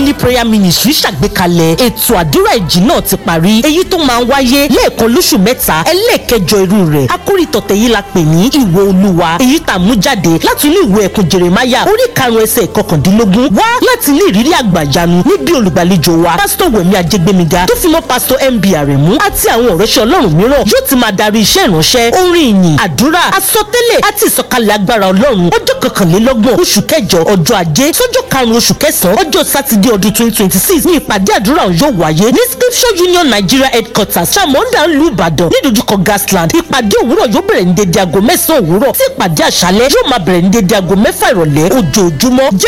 family prayer ministry ṣàgbékalẹ̀ ètò àdúrà ìjì náà ti parí èyí tó máa ń wáyé lẹ́ẹ̀kan lóṣù mẹ́ta ẹlẹ́ẹ̀kẹjọ irú rẹ̀ àkórí tọ̀tẹ̀ yìí la pè ní ìwọ olúwa èyí tà mú jáde láti inú ìwé ẹ̀kún jeremaya orí karùn-ún ẹsẹ̀ ìkọkàndínlógún wá láti ní ìrírí àgbàyanu níbi olùgbàlejò wa pásítọ̀ wẹ̀mí ajégbémiga tó fi mọ́ pásítọ̀ mb àrẹ̀mú àti àwọn ọ̀rẹ́ṣẹ́ ọlọ́run mìíràn yóò ti máa darí iṣẹ́ ìránṣẹ́ orin ìyìn àdúrà àsọtẹ́lẹ̀ àti ìsọ̀kalẹ̀ agbára ọlọ́run ọjọ́ kọkànlélọ́gbọ̀n oṣù kẹjọ ọjọ́ ajé sọ́jọ́ karùn-ún oṣù kẹsàn-án ọjọ́ sátidé ọdún twenty twenty six ní ìpàdé àdúrà yóò wáyé ní scripture union nigeria headquarters samonda ńlú ìbàdàn nídojúkọ gasland ìpàdé òwúrọ̀ yóò bẹ̀rẹ̀ ní dédé aago mẹ́sàn-án òwúrọ̀ tí ìpàdé àṣálẹ́ yóò máa bẹ̀rẹ̀ ní dédé aago mẹ́fà ìrọ̀lẹ́ ojoojúmọ́